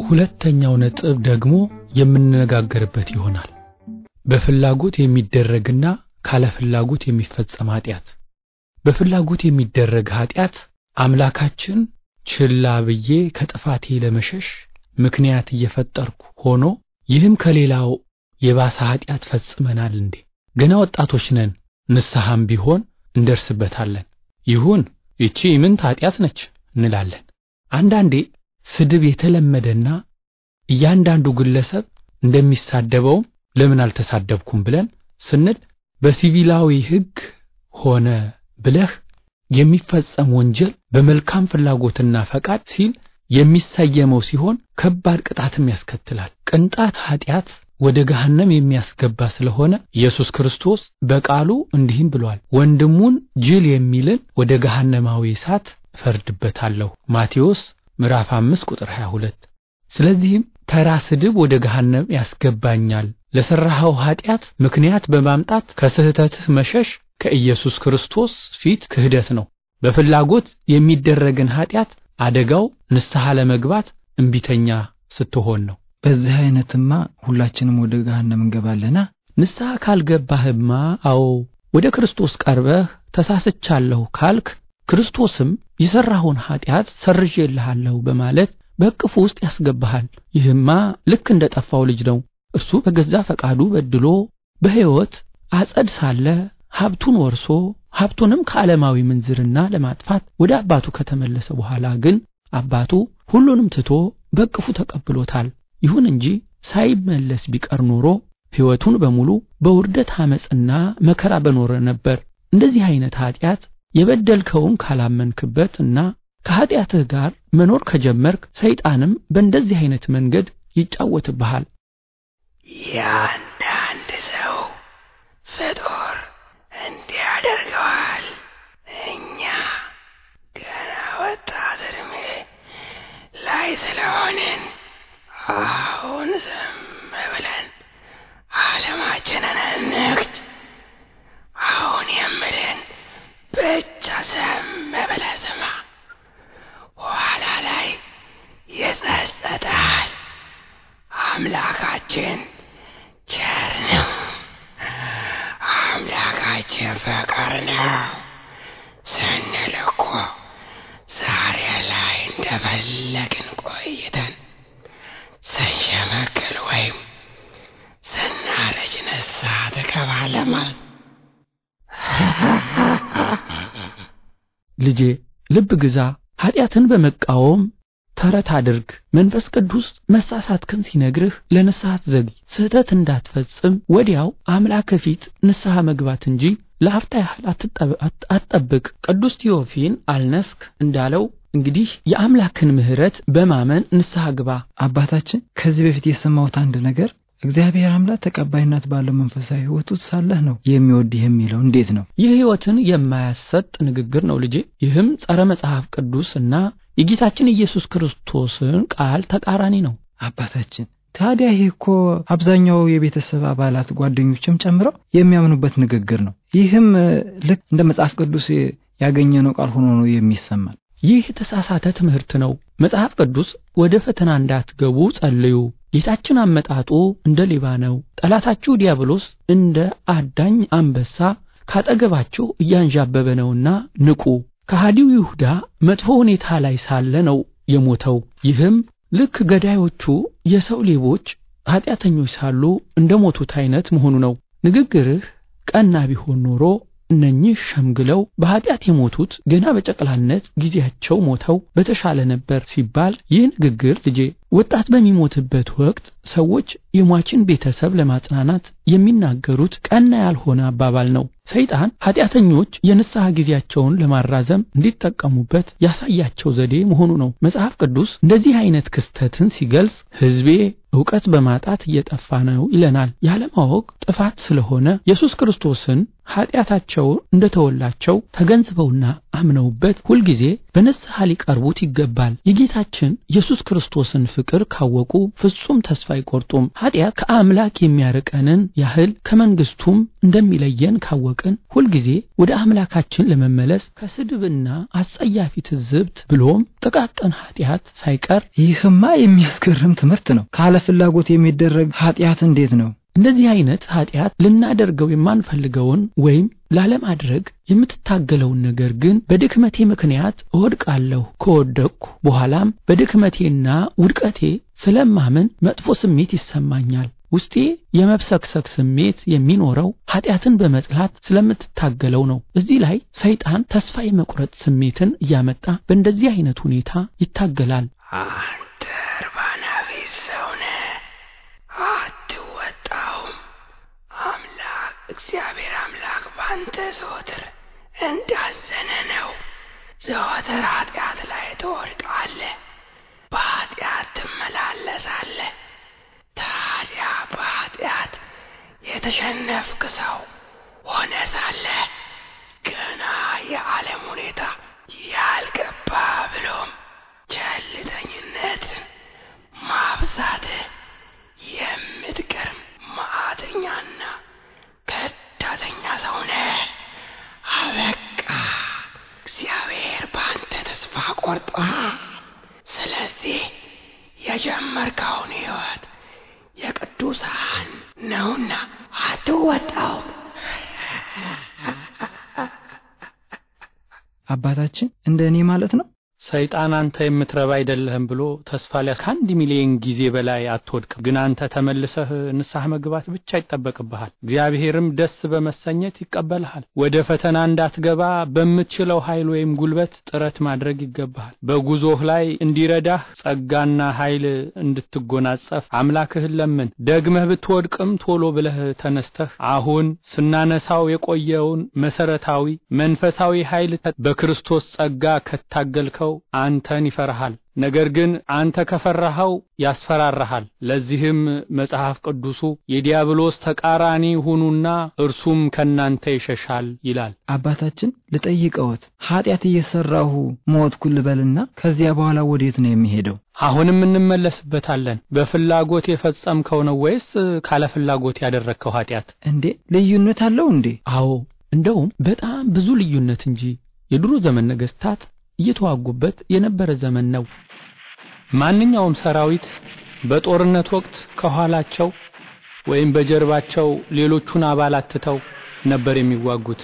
ሁለተኛው ነጥብ ደግሞ የምንነጋገርበት ይሆናል። በፍላጎት የሚደረግና ካለ ፍላጎት የሚፈጸም ኃጢአት። በፍላጎት የሚደረግ ኃጢአት አምላካችን ችላ ብዬ ከጥፋቴ ለመሸሽ ምክንያት እየፈጠርኩ ሆኖ ይህም ከሌላው የባሰ ኃጢአት ፈጽመናል እንዴ? ገና ወጣቶች ነን፣ ንስሐም ቢሆን እንደርስበታለን። ይሁን ይቺ ምንት ኃጢአት ነች እንላለን። አንዳንዴ ስድብ የተለመደና እያንዳንዱ ግለሰብ እንደሚሳደበውም ለምን አልተሳደብኩም ብለን ስንል በሲቪላዊ ሕግ ሆነ ብለህ የሚፈጸም ወንጀል በመልካም ፍላጎትና ፈቃድ ሲል የሚሰየመው ሲሆን ከባድ ቅጣትም ያስከትላል። ቅንጣት ኃጢአት ወደ ገሃነም የሚያስገባ ስለሆነ ኢየሱስ ክርስቶስ በቃሉ እንዲህም ብሏል፣ ወንድሙን ጅል የሚልን ወደ ገሃነማዊ እሳት እፈርድበታለሁ። ማቴዎስ ምዕራፍ 5 ቁጥር 22። ስለዚህም ተራ ስድብ ወደ ገሃነም ያስገባኛል ለሠራኸው ኃጢአት ምክንያት በማምጣት ከስህተትህ መሸሽ ከኢየሱስ ክርስቶስ ፊት ክህደት ነው። በፍላጎት የሚደረግን ኃጢአት አደጋው ንስሐ ለመግባት እምቢተኛ ስትሆን ነው። በዚህ አይነትማ ሁላችንም ወደ ገሃነም እንገባለና። ንስሐ ካልገባህማ፣ አዎ ወደ ክርስቶስ ቀርበህ ተሳስቻለሁ ካልክ ክርስቶስም የሠራኸውን ኃጢአት ሰርዤልሃለሁ በማለት በእቅፉ ውስጥ ያስገባሃል። ይህማ ልክ እንደ ጠፋው ልጅ ነው። እርሱ በገዛ ፈቃዱ በድሎ በሕይወት አጸድ ሳለ ሀብቱን ወርሶ ሀብቱንም ከዓለማዊ ምንዝርና ለማጥፋት ወደ አባቱ ከተመለሰ በኋላ ግን አባቱ ሁሉንም ትቶ በእቅፉ ተቀብሎታል። ይሁን እንጂ ሳይመለስ ቢቀር ኖሮ ሕይወቱን በሙሉ በውርደት ዓመፅና መከራ በኖረ ነበር። እንደዚህ አይነት ኃጢአት የበደልከውን ካላመንክበት እና ከኃጢአትህ ጋር መኖር ከጀመርክ ሰይጣንም በእንደዚህ አይነት መንገድ ይጫወትብሃል። የአንዳንድ ሰው ፍጡር እንዲህ ያደርገዋል። እኛ ገና ወጣት ዕድሜ ላይ ስለሆንን አሁን ዝም ብለን ዓለማችንን እንግጭ። አሁን የምልን ብቻ ዝም ብለህ ስማ። ኋላ ላይ ይጸጸታል። አምላካችን ቸር ነው። አምላካችን ፍቅር ነው ስንል እኮ ዛሬ ላይ እንደፈለግን ቆይተን ስንሸመግል ወይም ስናረጅ ንስሐ ትገባለህ ማለት ልጄ ልብ ግዛ፣ ኃጢአትን በመቃወም ተረት አድርግ። መንፈስ ቅዱስ መሳሳትክን ሲነግርህ ለንስሐ አትዘግይ። ስህተት እንዳትፈጽም ወዲያው አምላክ ፊት ንስሐ መግባት እንጂ ለአፍታ ያህል አትጠብቅ። ቅዱስ ቴዎፊን አልነስክ እንዳለው እንግዲህ የአምላክን ምሕረት በማመን ንስሐ ግባ። አባታችን ከዚህ በፊት የሰማሁት አንድ ነገር እግዚአብሔር አምላክ ተቀባይነት ባለው መንፈሳዊ ሕይወት ውስጥ ሳለህ ነው የሚወድህ የሚለው እንዴት ነው? ይህ ሕይወትን የማያሰጥ ንግግር ነው ልጄ። ይህም ጸረ መጽሐፍ ቅዱስ እና የጌታችን ኢየሱስ ክርስቶስን ቃል ተቃራኒ ነው። አባታችን ታዲያ ይህ እኮ አብዛኛው የቤተሰብ አባላት ጓደኞችም ጨምረው የሚያምኑበት ንግግር ነው። ይህም ልክ እንደ መጽሐፍ ቅዱስ ያገኘነው ቃል ሆኖ ነው የሚሰማን። ይህ የተሳሳተ ትምህርት ነው። መጽሐፍ ቅዱስ ወደ ፈተና እንዳትገቡ ጸልዩ፣ ጌታችን አመጣጡ እንደ ሌባ ነው፣ ጠላታችሁ ዲያብሎስ እንደ አዳኝ አንበሳ ካጠገባችሁ እያንዣበበ ነውና ንቁ። ከሃዲው ይሁዳ መጥፎ ሁኔታ ላይ ሳለ ነው የሞተው። ይህም ልክ ገዳዮቹ የሰው ሌቦች ኃጢአተኞች ሳሉ እንደ ሞቱት አይነት መሆኑ ነው። ንግግርህ ቀና ቢሆን ኖሮ እነኚህ ሸምግለው በኃጢአት የሞቱት ገና በጨቅላነት ጊዜያቸው ሞተው በተሻለ ነበር ሲባል ይህ ንግግር ልጄ ወጣት በሚሞትበት ወቅት ሰዎች የሟችን ቤተሰብ ለማጽናናት የሚናገሩት ቀና ያልሆነ አባባል ነው። ሰይጣን ኃጢአተኞች የንስሐ ጊዜያቸውን ለማራዘም እንዲጠቀሙበት ያሳያቸው ዘዴ መሆኑ ነው። መጽሐፍ ቅዱስ እንደዚህ አይነት ክስተትን ሲገልጽ ሕዝቤ ዕውቀት በማጣት እየጠፋ ነው ይለናል። ያለማወቅ ጥፋት ስለሆነ ኢየሱስ ክርስቶስን ኃጢአታቸው እንደተወላቸው ተገንዝበውና አምነውበት ሁልጊዜ በንስሐ ሊቀርቡት ይገባል። የጌታችን ኢየሱስ ክርስቶስን ፍቅር ካወቁ ፍጹም ተስፋ አይቆርጡም። ኃጢአት ከአምላክ የሚያርቀንን ያህል ከመንግስቱም እንደሚለየን ካወቅን ሁልጊዜ ወደ አምላካችን ለመመለስ ከስድብና አጸያፊ ትዝብት ብሎም ጥቃቅን ኃጢአት ሳይቀር ይህማ የሚያስገርም ትምህርት ነው። ካለ ፍላጎት የሚደረግ ኃጢአት እንዴት ነው? እንደዚህ አይነት ኃጢአት ልናደርገው የማንፈልገውን ወይም ላለማድረግ የምትታገለውን ነገር ግን በድክመቴ ምክንያት እወድቃለሁ። ከወደቅኩ በኋላም በድክመቴና ውድቀቴ ስለማምን መጥፎ ስሜት ይሰማኛል። ውስጤ የመብሰክሰክ ስሜት የሚኖረው ኃጢአትን በመጥላት ስለምትታገለው ነው። እዚህ ላይ ሰይጣን ተስፋ የመቁረጥ ስሜትን እያመጣ በእንደዚህ አይነት ሁኔታ ይታገላል። አንተ እርባና ቢስ ሰው ነህ፣ አትወጣውም። አምላክ እግዚአብሔር አምላክ ባንተ ዘወትር እንዳዘነ ነው። ዘወትር ኃጢአት ላይ ትወድቃለህ፣ በኃጢአት ትመላለሳለህ። ታዲያ በኃጢአት የተሸነፍክ ሰው ሆነ ሳለ ገና የዓለም ሁኔታ ያልገባ ብሎም ቸልተኝነትን ማብዛትህ የምትገርም ማዕተኛና ከዳተኛ ሰው ነህ። አበቃ። እግዚአብሔር በአንተ ተስፋ ቆርጧል። ስለዚህ የጀመርከውን ሕይወት የቅዱሳን ነውና አትወጣው። አባታችን እንደ እኔ ማለት ነው። ሰይጣን አንተ የምትረባ አይደለህም ብሎ ተስፋ ሊያ ከአንድ ሚሊዮን ጊዜ በላይ አትወድቅም። ግን አንተ ተመልሰህ ንስሐ መግባት ብቻ ይጠበቅብሃል። እግዚአብሔርም ደስ በመሰኘት ይቀበልሃል። ወደ ፈተና እንዳትገባ በምትችለው ኃይል ወይም ጉልበት ጥረት ማድረግ ይገባሃል። በጉዞህ ላይ እንዲረዳህ ጸጋና ኃይል እንድትጎናጸፍ አምላክህን ለምን። ደግመህ ብትወድቅም ቶሎ ብለህ ተነስተህ አሁን ስናነሳው የቆየውን መሰረታዊ መንፈሳዊ ኃይል በክርስቶስ ጸጋ ከታገልከው አንተን ይፈራሃል። ነገር ግን አንተ ከፈራኸው ያስፈራራሃል። ለዚህም መጽሐፍ ቅዱሱ የዲያብሎስ ተቃራኒ ሁኑና እርሱም ከናንተ ይሸሻል ይላል። አባታችን ልጠይቀዎት፣ ኃጢአት እየሰራሁ ሞትኩ ልበልና ከዚያ በኋላ ወዴት ነው የሚሄደው? አሁንም እንመለስበታለን። በፍላጎት የፈጸምከው ነው ወይስ ካለ ፍላጎት ያደረግከው ኃጢአት? እንዴ ልዩነት አለው እንዴ? አዎ፣ እንደውም በጣም ብዙ ልዩነት እንጂ። የድሮ ዘመን ነገስታት እየተዋጉበት የነበረ ዘመን ነው። ማንኛውም ሰራዊት በጦርነት ወቅት ከኋላቸው ወይም በጀርባቸው ሌሎቹን አባላት ትተው ነበር የሚዋጉት።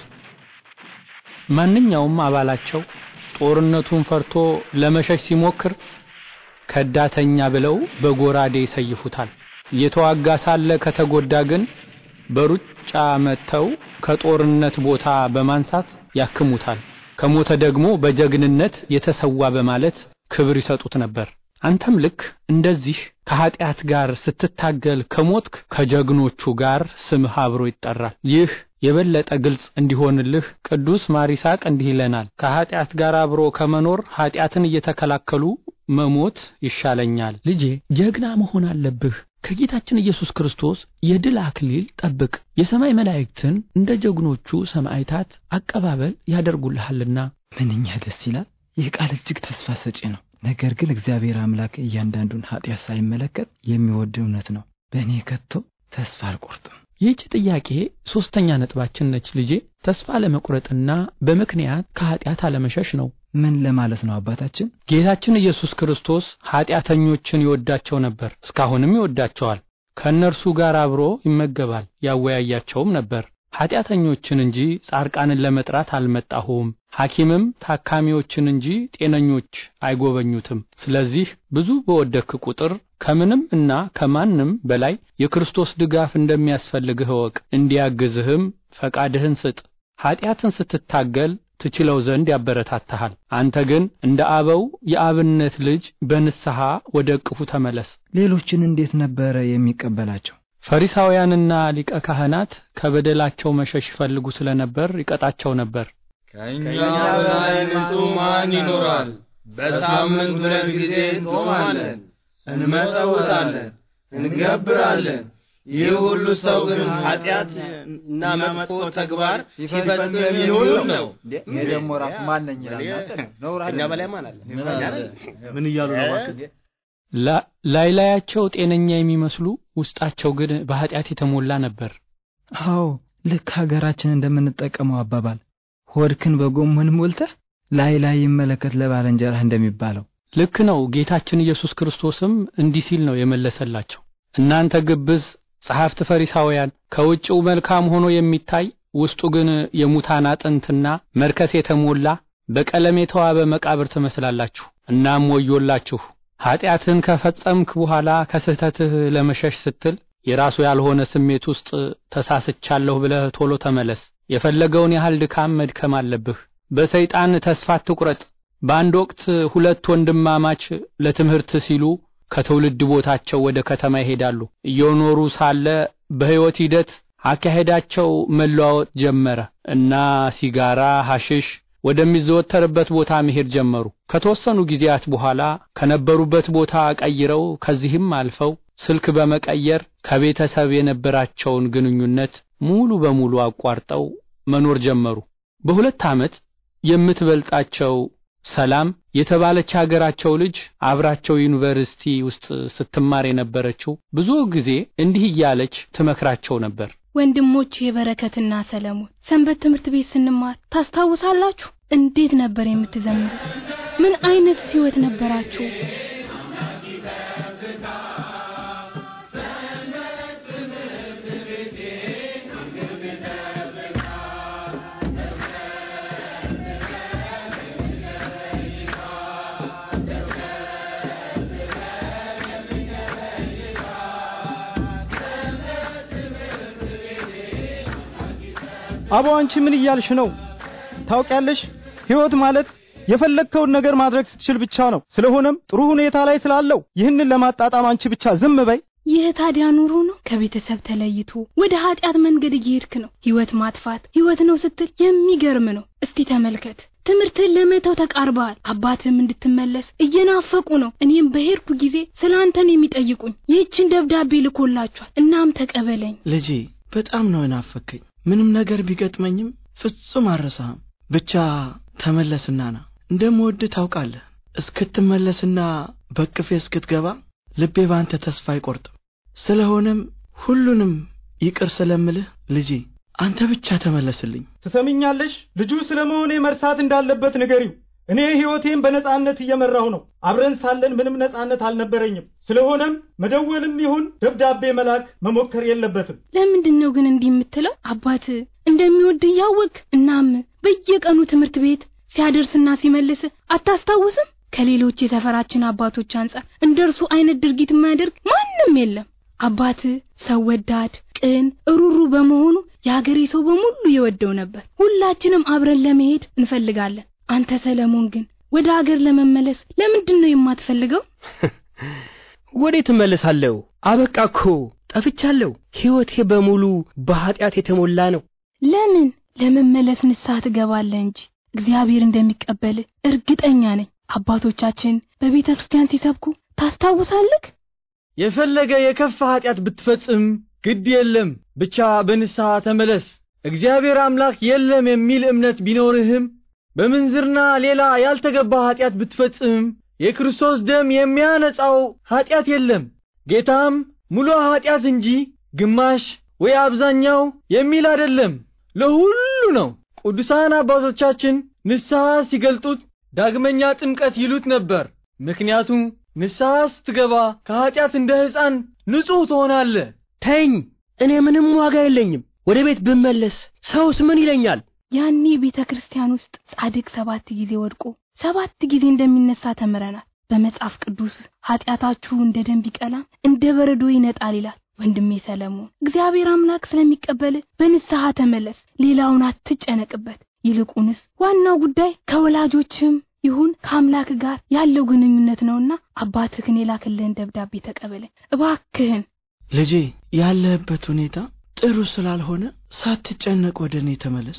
ማንኛውም አባላቸው ጦርነቱን ፈርቶ ለመሸሽ ሲሞክር ከዳተኛ ብለው በጎራዴ ይሰይፉታል። እየተዋጋ ሳለ ከተጎዳ ግን በሩጫ መጥተው ከጦርነት ቦታ በማንሳት ያክሙታል። ከሞተ ደግሞ በጀግንነት የተሰዋ በማለት ክብር ይሰጡት ነበር። አንተም ልክ እንደዚህ ከኃጢአት ጋር ስትታገል ከሞትክ ከጀግኖቹ ጋር ስምህ አብሮ ይጠራል። ይህ የበለጠ ግልጽ እንዲሆንልህ ቅዱስ ማር ይስሐቅ እንዲህ ይለናል። ከኃጢአት ጋር አብሮ ከመኖር ኃጢአትን እየተከላከሉ መሞት ይሻለኛል። ልጄ ጀግና መሆን አለብህ። ከጌታችን ኢየሱስ ክርስቶስ የድል አክሊል ጠብቅ። የሰማይ መላእክትን እንደ ጀግኖቹ ሰማዕታት አቀባበል ያደርጉልሃልና። ምንኛ ደስ ይላል! ይህ ቃል እጅግ ተስፋ ሰጪ ነው። ነገር ግን እግዚአብሔር አምላክ እያንዳንዱን ኃጢአት ሳይመለከት የሚወድ እውነት ነው። በእኔ ከቶ ተስፋ አልቆርጥም። ይህች ጥያቄ ሦስተኛ ነጥባችን ነች ልጄ። ተስፋ ለመቁረጥና በምክንያት ከኃጢአት አለመሸሽ ነው። ምን ለማለት ነው አባታችን? ጌታችን ኢየሱስ ክርስቶስ ኃጢአተኞችን ይወዳቸው ነበር፣ እስካሁንም ይወዳቸዋል። ከእነርሱ ጋር አብሮ ይመገባል፣ ያወያያቸውም ነበር። ኃጢአተኞችን እንጂ ጻድቃንን ለመጥራት አልመጣሁም፣ ሐኪምም ታካሚዎችን እንጂ ጤነኞች አይጎበኙትም። ስለዚህ ብዙ በወደክ ቁጥር ከምንም እና ከማንም በላይ የክርስቶስ ድጋፍ እንደሚያስፈልግህ እወቅ። እንዲያግዝህም ፈቃድህን ስጥ። ኃጢአትን ስትታገል ትችለው ዘንድ ያበረታታሃል። አንተ ግን እንደ አበው የአብነት ልጅ በንስሐ ወደ እቅፉ ተመለስ። ሌሎችን እንዴት ነበረ የሚቀበላቸው? ፈሪሳውያንና ሊቀ ካህናት ከበደላቸው መሸሽ ይፈልጉ ስለነበር ይቀጣቸው ነበር። ከእኛ በላይ ንጹሕ ማን ይኖራል? በሳምንት ሁለት ጊዜ እንጾማለን፣ እንመጸውታለን፣ እንገብራለን። ይህ ሁሉ ሰው ግን ኃጢአት እና መጥፎ ተግባር ሲፈጽም የሚውል ነው። ይሄ ደግሞ ራሱ ማነኝ ይላል። እኛ በላይ ማን አለ? ምን እያሉ ነው እባክህ? ላ- ላይ ላያቸው ጤነኛ የሚመስሉ ውስጣቸው ግን በኃጢአት የተሞላ ነበር። አዎ ልክ ሀገራችን እንደምንጠቀመው አባባል ሆድክን በጎመን ሞልተህ ላይ ላይ ይመለከት ለባልንጀራህ እንደሚባለው ልክ ነው። ጌታችን ኢየሱስ ክርስቶስም እንዲህ ሲል ነው የመለሰላቸው። እናንተ ግብዝ ጸሐፍት ፈሪሳውያን፣ ከውጭው መልካም ሆኖ የሚታይ ውስጡ ግን የሙታን አጥንትና መርከስ የተሞላ በቀለም የተዋበ መቃብር ትመስላላችሁ። እናም ወዮላችሁ ኀጢአትህን ከፈጸምክ በኋላ ከስህተትህ ለመሸሽ ስትል የራሱ ያልሆነ ስሜት ውስጥ ተሳስቻለሁ ብለህ ቶሎ ተመለስ። የፈለገውን ያህል ድካም መድከም አለብህ። በሰይጣን ተስፋ አትቁረጥ። በአንድ ወቅት ሁለት ወንድማማች ለትምህርት ሲሉ ከትውልድ ቦታቸው ወደ ከተማ ይሄዳሉ። እየኖሩ ሳለ በሕይወት ሂደት አካሄዳቸው መለዋወጥ ጀመረ እና ሲጋራ፣ ሐሽሽ ወደሚዘወተርበት ቦታ መሄድ ጀመሩ። ከተወሰኑ ጊዜያት በኋላ ከነበሩበት ቦታ ቀይረው ከዚህም አልፈው ስልክ በመቀየር ከቤተሰብ የነበራቸውን ግንኙነት ሙሉ በሙሉ አቋርጠው መኖር ጀመሩ። በሁለት ዓመት የምትበልጣቸው ሰላም የተባለች ሀገራቸው ልጅ አብራቸው ዩኒቨርሲቲ ውስጥ ስትማር የነበረችው ብዙ ጊዜ እንዲህ እያለች ትመክራቸው ነበር። ወንድሞች የበረከትና ሰለሞን ሰንበት ትምህርት ቤት ስንማር ታስታውሳላችሁ? እንዴት ነበር የምትዘምሩት? ምን አይነት ሕይወት ነበራችሁ? አቦ አንቺ ምን እያልሽ ነው? ታውቂያለሽ፣ ሕይወት ማለት የፈለግከውን ነገር ማድረግ ስትችል ብቻ ነው። ስለሆነም ጥሩ ሁኔታ ላይ ስላለው ይህንን ለማጣጣም አንቺ ብቻ ዝም በይ። ይህ ታዲያ ኑሮ ነው? ከቤተሰብ ተለይቶ ወደ ኃጢአት መንገድ እየሄድክ ነው። ሕይወት ማጥፋት ሕይወት ነው ስትል የሚገርም ነው። እስቲ ተመልከት። ትምህርትህን ለመተው ተቃርበሃል። አባትህም እንድትመለስ እየናፈቁ ነው። እኔም በሄድኩ ጊዜ ስለ አንተን የሚጠይቁኝ ይህችን ደብዳቤ ልኮላችኋል። እናም ተቀበለኝ። ልጄ በጣም ነው የናፈከኝ። ምንም ነገር ቢገጥመኝም ፍጹም አልረሳህም። ብቻ ተመለስና ና። እንደምወድህ ታውቃለህ። እስክትመለስና በቅፌ እስክትገባ ልቤ በአንተ ተስፋ አይቆርጥም። ስለሆነም ሁሉንም ይቅር ስለምልህ ልጄ አንተ ብቻ ተመለስልኝ። ትሰሚኛለሽ? ልጁ ስለ መሆኔ መርሳት እንዳለበት ንገሪው። እኔ ሕይወቴን በነጻነት እየመራሁ ነው። አብረን ሳለን ምንም ነጻነት አልነበረኝም። ስለሆነም መደወልም ይሁን ደብዳቤ መላክ መሞከር የለበትም። ለምንድን ነው ግን እንዲህ የምትለው? አባት እንደሚወድ እያወቅ እናም በየቀኑ ትምህርት ቤት ሲያደርስና ሲመልስ አታስታውስም? ከሌሎች የሰፈራችን አባቶች አንጻር እንደ እርሱ አይነት ድርጊት የማያደርግ ማንም የለም። አባት ሰው ወዳድ፣ ቅን፣ እሩሩ በመሆኑ የአገሬ ሰው በሙሉ ይወደው ነበር። ሁላችንም አብረን ለመሄድ እንፈልጋለን። አንተ ሰለሞን ግን ወደ አገር ለመመለስ ለምንድን ነው የማትፈልገው? ወዴት እመለሳለሁ? አበቃ እኮ ጠፍቻለሁ። ሕይወቴ በሙሉ በኀጢአት የተሞላ ነው። ለምን ለመመለስ ንስሐ ትገባለህ እንጂ እግዚአብሔር እንደሚቀበል እርግጠኛ ነኝ። አባቶቻችን በቤተ ክርስቲያን ሲሰብኩ ታስታውሳለህ? የፈለገ የከፋ ኀጢአት ብትፈጽም ግድ የለም፣ ብቻ በንስሐ ተመለስ። እግዚአብሔር አምላክ የለም የሚል እምነት ቢኖርህም በምንዝርና ሌላ ያልተገባ ኀጢአት ብትፈጽም የክርስቶስ ደም የሚያነጻው ኀጢአት የለም። ጌታም ሙሉ ኀጢአት እንጂ ግማሽ ወይ አብዛኛው የሚል አይደለም፣ ለሁሉ ነው። ቅዱሳን አባቶቻችን ንስሐ ሲገልጡት ዳግመኛ ጥምቀት ይሉት ነበር። ምክንያቱም ንስሐ ስትገባ ከኀጢአት እንደ ሕፃን ንጹሕ ትሆናለህ። ተኝ፣ እኔ ምንም ዋጋ የለኝም። ወደ ቤት ብመለስ ሰውስ ምን ይለኛል? ያኔ ቤተ ክርስቲያን ውስጥ ጻድቅ ሰባት ጊዜ ወድቆ ሰባት ጊዜ እንደሚነሳ ተምረናል። በመጽሐፍ ቅዱስ ኀጢአታችሁ እንደ ደም ቢቀላም እንደ በረዶ ይነጣል ይላል። ወንድሜ ሰለሞን እግዚአብሔር አምላክ ስለሚቀበል በንስሐ ተመለስ፣ ሌላውን አትጨነቅበት። ይልቁንስ ዋናው ጉዳይ ከወላጆችም ይሁን ከአምላክ ጋር ያለው ግንኙነት ነውና አባትህን የላክልህን ደብዳቤ ተቀበለኝ እባክህን። ልጄ ያለህበት ሁኔታ ጥሩ ስላልሆነ ሳትጨነቅ ወደ እኔ ተመለስ።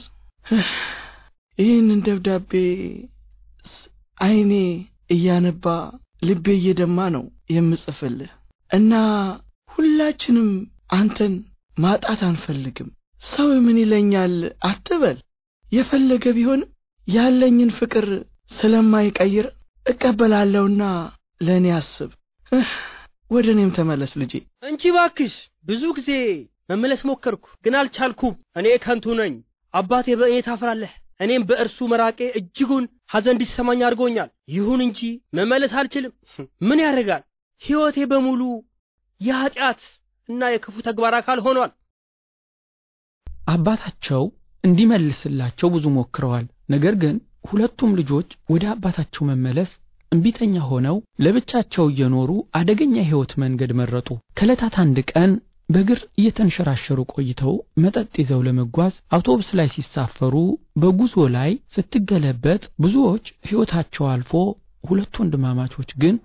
ይህንን ደብዳቤ ስ- አይኔ እያነባ ልቤ እየደማ ነው የምጽፍልህ እና ሁላችንም አንተን ማጣት አንፈልግም። ሰው ምን ይለኛል አትበል። የፈለገ ቢሆንም ያለኝን ፍቅር ስለማይቀይር እቀበላለሁና ለእኔ አስብ። እህ፣ ወደ እኔም ተመለስ ልጄ። እንቺ ባክሽ ብዙ ጊዜ መመለስ ሞከርኩ፣ ግን አልቻልኩም። እኔ ከንቱ ነኝ። አባቴ በእኔ ታፍራለህ፣ እኔም በእርሱ መራቄ እጅጉን ሐዘን እንዲሰማኝ አድርጎኛል። ይሁን እንጂ መመለስ አልችልም። ምን ያደርጋል? ሕይወቴ በሙሉ የኀጢአት እና የክፉ ተግባር አካል ሆኗል። አባታቸው እንዲመልስላቸው ብዙ ሞክረዋል። ነገር ግን ሁለቱም ልጆች ወደ አባታቸው መመለስ እምቢተኛ ሆነው ለብቻቸው እየኖሩ አደገኛ የሕይወት መንገድ መረጡ። ከዕለታት አንድ ቀን በእግር እየተንሸራሸሩ ቆይተው መጠጥ ይዘው ለመጓዝ አውቶቡስ ላይ ሲሳፈሩ በጉዞ ላይ ስትገለበጥ ብዙዎች ሕይወታቸው አልፎ ሁለቱ ወንድማማቾች ግን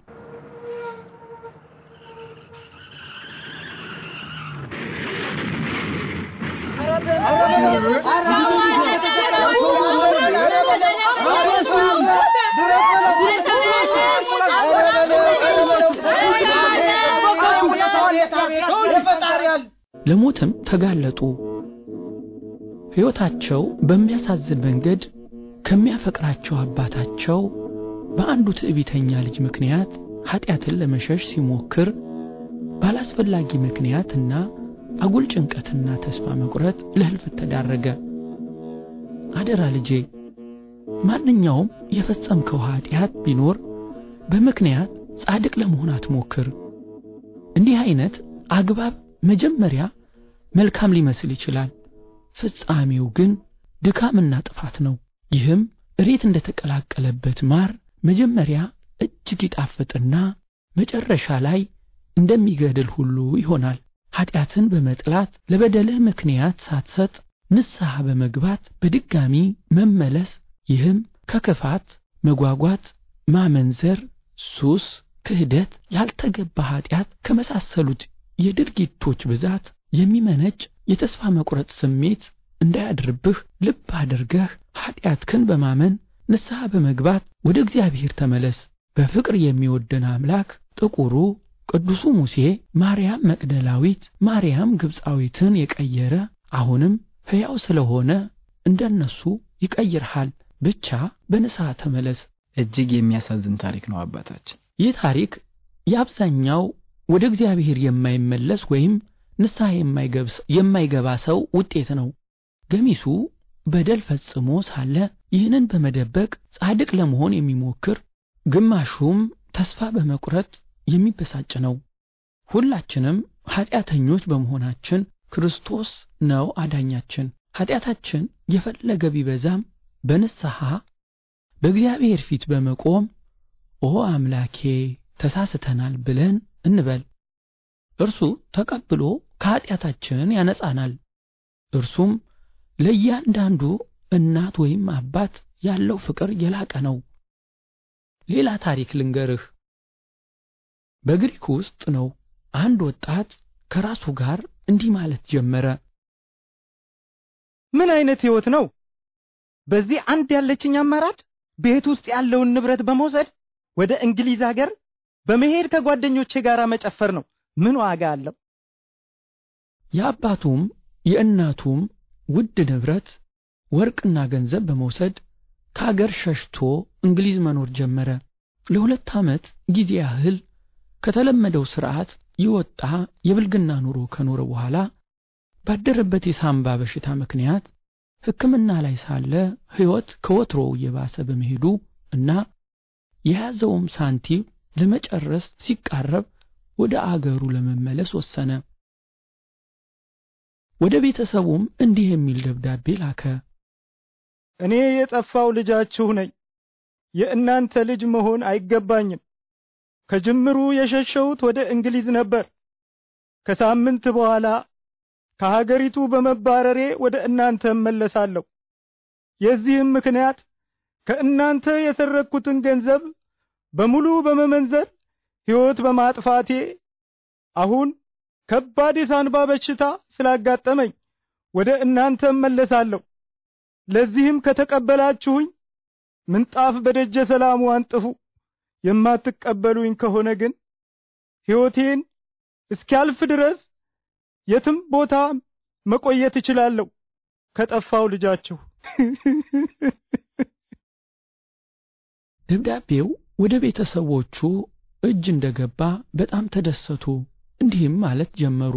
ለሞትም ተጋለጡ። ሕይወታቸው በሚያሳዝን መንገድ ከሚያፈቅራቸው አባታቸው በአንዱ ትዕቢተኛ ልጅ ምክንያት ኀጢአትን ለመሸሽ ሲሞክር ባላስፈላጊ ምክንያትና አጉል ጭንቀትና ተስፋ መቁረጥ ለሕልፈት ተዳረገ። አደራ ልጄ፣ ማንኛውም የፈጸምከው ኀጢአት ቢኖር በምክንያት ጻድቅ ለመሆን አትሞክር። እንዲህ አይነት አግባብ መጀመሪያ መልካም ሊመስል ይችላል፣ ፍጻሜው ግን ድካምና ጥፋት ነው። ይህም እሬት እንደተቀላቀለበት ማር መጀመሪያ እጅግ ይጣፍጥና መጨረሻ ላይ እንደሚገድል ሁሉ ይሆናል። ኀጢአትን በመጥላት ለበደልህ ምክንያት ሳትሰጥ ንስሐ በመግባት በድጋሚ መመለስ፣ ይህም ከክፋት፣ መጓጓት፣ ማመንዘር፣ ሱስ፣ ክህደት፣ ያልተገባ ኀጢአት ከመሳሰሉት የድርጊቶች ብዛት የሚመነጭ የተስፋ መቁረጥ ስሜት እንዳያድርብህ ልብ አድርገህ ኀጢአትህን በማመን ንስሐ በመግባት ወደ እግዚአብሔር ተመለስ። በፍቅር የሚወደን አምላክ ጥቁሩ ቅዱሱ ሙሴ ማርያም መቅደላዊት፣ ማርያም ግብፃዊትን የቀየረ አሁንም ሕያው ስለሆነ እንደነሱ ይቀይርሃል። ብቻ በንስሐ ተመለስ። እጅግ የሚያሳዝን ታሪክ ነው አባታችን። ይህ ታሪክ የአብዛኛው ወደ እግዚአብሔር የማይመለስ ወይም ንስሐ የማይገባ ሰው ውጤት ነው። ገሚሱ በደል ፈጽሞ ሳለ ይህንን በመደበቅ ጻድቅ ለመሆን የሚሞክር፣ ግማሹም ተስፋ በመቁረጥ የሚበሳጭ ነው። ሁላችንም ኀጢአተኞች በመሆናችን ክርስቶስ ነው አዳኛችን። ኀጢአታችን የፈለገ ቢበዛም በንስሐ በእግዚአብሔር ፊት በመቆም ኦ አምላኬ ተሳስተናል ብለን እንበል። እርሱ ተቀብሎ ከኀጢአታችን ያነጻናል። እርሱም ለእያንዳንዱ እናት ወይም አባት ያለው ፍቅር የላቀ ነው። ሌላ ታሪክ ልንገርህ። በግሪክ ውስጥ ነው አንድ ወጣት ከራሱ ጋር እንዲህ ማለት ጀመረ። ምን አይነት ሕይወት ነው? በዚህ አንድ ያለችኝ አማራጭ ቤት ውስጥ ያለውን ንብረት በመውሰድ ወደ እንግሊዝ ሀገር በመሄድ ከጓደኞቼ ጋር መጨፈር ነው። ምን ዋጋ አለው? የአባቱም የእናቱም ውድ ንብረት ወርቅና ገንዘብ በመውሰድ ከአገር ሸሽቶ እንግሊዝ መኖር ጀመረ። ለሁለት ዓመት ጊዜ ያህል ከተለመደው ሥርዓት የወጣ የብልግና ኑሮ ከኖረ በኋላ ባደረበት የሳምባ በሽታ ምክንያት ሕክምና ላይ ሳለ ሕይወት ከወትሮው እየባሰ በመሄዱ እና የያዘውም ሳንቲም ለመጨረስ ሲቃረብ ወደ አገሩ ለመመለስ ወሰነ። ወደ ቤተሰቡም እንዲህ የሚል ደብዳቤ ላከ። እኔ የጠፋው ልጃችሁ ነኝ። የእናንተ ልጅ መሆን አይገባኝም። ከጅምሩ የሸሸሁት ወደ እንግሊዝ ነበር። ከሳምንት በኋላ ከሀገሪቱ በመባረሬ ወደ እናንተ እመለሳለሁ። የዚህም ምክንያት ከእናንተ የሰረቅኩትን ገንዘብ በሙሉ በመመንዘር ሕይወት በማጥፋቴ አሁን ከባድ የሳንባ በሽታ ስላጋጠመኝ ወደ እናንተ እመለሳለሁ። ለዚህም ከተቀበላችሁኝ ምንጣፍ በደጀ ሰላሙ አንጥፉ። የማትቀበሉኝ ከሆነ ግን ሕይወቴን እስኪያልፍ ድረስ የትም ቦታ መቆየት እችላለሁ ከጠፋው ልጃችሁ። ደብዳቤው ወደ ቤተሰቦቹ እጅ እንደገባ በጣም ተደሰቱ። እንዲህም ማለት ጀመሩ።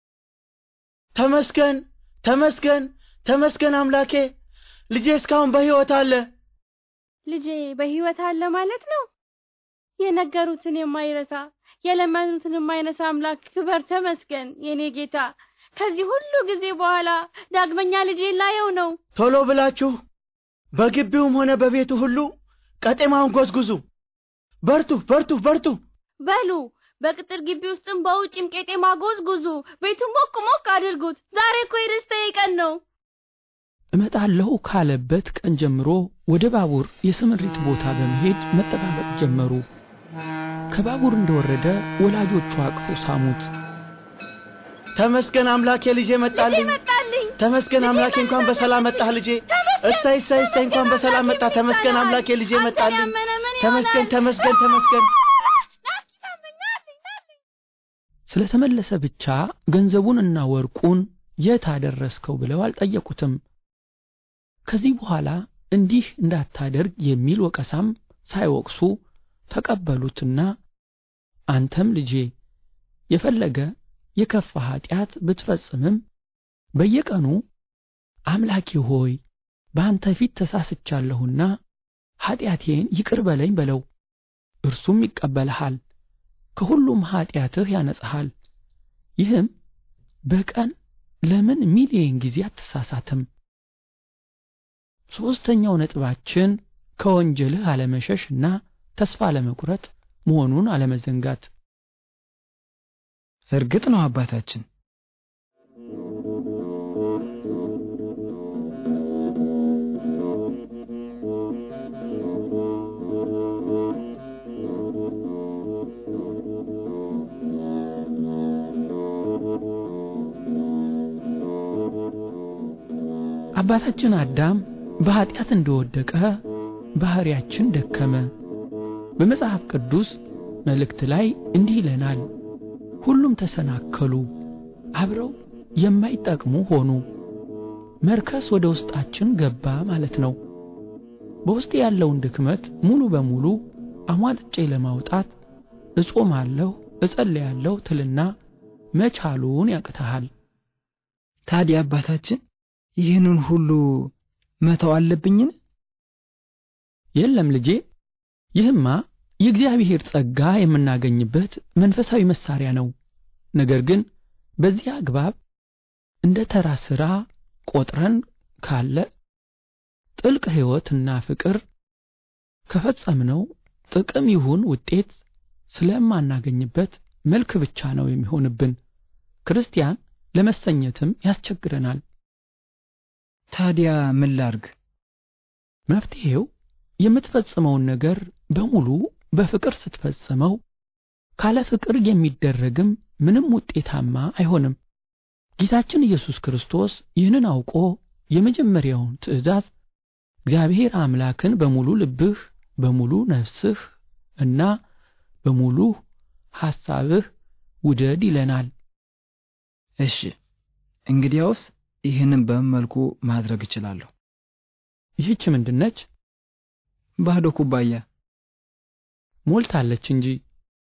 ተመስገን ተመስገን ተመስገን አምላኬ፣ ልጄ እስካሁን በሕይወት አለ። ልጄ በሕይወት አለ ማለት ነው። የነገሩትን የማይረሳ የለመኑትን የማይነሳ አምላክ ክበር ተመስገን የኔ ጌታ። ከዚህ ሁሉ ጊዜ በኋላ ዳግመኛ ልጄ ላየው ነው። ቶሎ ብላችሁ በግቢውም ሆነ በቤቱ ሁሉ ቀጤማውን ጎዝጉዙ። በርቱ በርቱ በርቱ። በሉ በቅጥር ግቢ ውስጥም በውጭም ቄጤማ ጎዝጉዙ። ቤቱን ሞቅ ሞቅ አድርጉት። ዛሬ እኮ የደስታዬ ቀን ነው። እመጣለሁ ካለበት ቀን ጀምሮ ወደ ባቡር የስምሪት ቦታ በመሄድ መጠባበቅ ጀመሩ። ከባቡር እንደወረደ ወላጆቹ አቅፈው ሳሙት። ተመስገን አምላኬ፣ ልጄ መጣልኝ። መጣልኝ። ተመስገን አምላኬ፣ እንኳን በሰላም መጣህ ልጄ። እሰይ እሰይ እሰይ፣ እንኳን በሰላም መጣ። ተመስገን አምላኬ፣ ልጄ መጣልኝ። ተመስገን ተመስገን ተመስገን። ስለተመለሰ ብቻ ገንዘቡንና ወርቁን የት አደረስከው ብለው አልጠየቁትም። ከዚህ በኋላ እንዲህ እንዳታደርግ የሚል ወቀሳም ሳይወቅሱ ተቀበሉትና አንተም ልጄ የፈለገ የከፋ ኃጢአት ብትፈጽምም በየቀኑ አምላኬ ሆይ በአንተ ፊት ተሳስቻለሁና ኃጢአቴን ይቅር በለኝ በለው። እርሱም ይቀበልሃል፣ ከሁሉም ኃጢአትህ ያነጽሃል። ይህም በቀን ለምን ሚሊየን ጊዜ አትሳሳትም? ሦስተኛው ነጥባችን ከወንጀልህ አለመሸሽና ተስፋ አለመቁረጥ መሆኑን አለመዘንጋት። እርግጥ ነው አባታችን። አባታችን አዳም በኃጢአት እንደወደቀ ባህሪያችን ደከመ። በመጽሐፍ ቅዱስ መልእክት ላይ እንዲህ ይለናል፣ ሁሉም ተሰናከሉ፣ አብረው የማይጠቅሙ ሆኑ። መርከስ ወደ ውስጣችን ገባ ማለት ነው። በውስጥ ያለውን ድክመት ሙሉ በሙሉ አሟጥጬ ለማውጣት እጾማለሁ፣ እጸልያለሁ ትልና መቻሉን ያቅተሃል። ታዲያ አባታችን ይህንን ሁሉ መተው አለብኝን? የለም ልጄ፣ ይህማ የእግዚአብሔር ጸጋ የምናገኝበት መንፈሳዊ መሳሪያ ነው። ነገር ግን በዚህ አግባብ እንደ ተራ ሥራ ቆጥረን ካለ ጥልቅ ሕይወትና ፍቅር ከፈጸምነው ጥቅም ይሁን ውጤት ስለማናገኝበት መልክ ብቻ ነው የሚሆንብን። ክርስቲያን ለመሰኘትም ያስቸግረናል። ታዲያ ምን ላርግ? መፍትሔው የምትፈጽመውን ነገር በሙሉ በፍቅር ስትፈጽመው ካለ ፍቅር የሚደረግም ምንም ውጤታማ አይሆንም። ጌታችን ኢየሱስ ክርስቶስ ይህንን አውቆ የመጀመሪያውን ትእዛዝ እግዚአብሔር አምላክን በሙሉ ልብህ፣ በሙሉ ነፍስህ እና በሙሉ ሐሳብህ ውደድ ይለናል። እሺ፣ እንግዲያውስ ይህንን በምን መልኩ ማድረግ እችላለሁ? ይህች ምንድነች? ባዶ ኩባያ ሞልታለች እንጂ።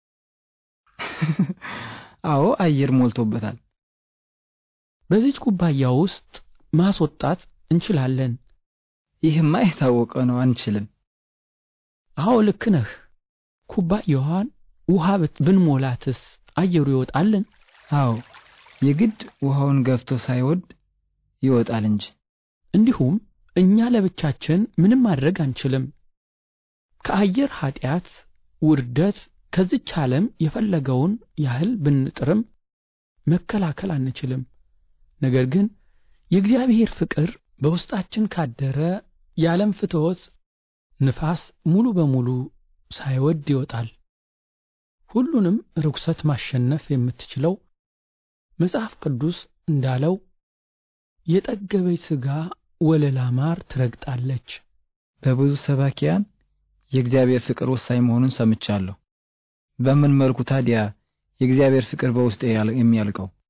አዎ፣ አየር ሞልቶበታል። በዚች ኩባያ ውስጥ ማስወጣት እንችላለን። ይህማ የታወቀ ነው፣ አንችልም። አዎ ልክ ነህ። ኩባያዋን ውሃ ብንሞላትስ አየሩ ይወጣልን? አዎ የግድ ውሃውን ገፍቶ ሳይወድ ይወጣል እንጂ። እንዲሁም እኛ ለብቻችን ምንም ማድረግ አንችልም። ከአየር ኃጢአት፣ ውርደት ከዚች ዓለም የፈለገውን ያህል ብንጥርም መከላከል አንችልም። ነገር ግን የእግዚአብሔር ፍቅር በውስጣችን ካደረ የዓለም ፍትወት ንፋስ ሙሉ በሙሉ ሳይወድ ይወጣል። ሁሉንም ርኩሰት ማሸነፍ የምትችለው መጽሐፍ ቅዱስ እንዳለው የጠገበች ሥጋ ወለላ ማር ትረግጣለች። በብዙ ሰባኪያን የእግዚአብሔር ፍቅር ወሳኝ መሆኑን ሰምቻለሁ። በምን መልኩ ታዲያ የእግዚአብሔር ፍቅር በውስጤ የሚያልቀው?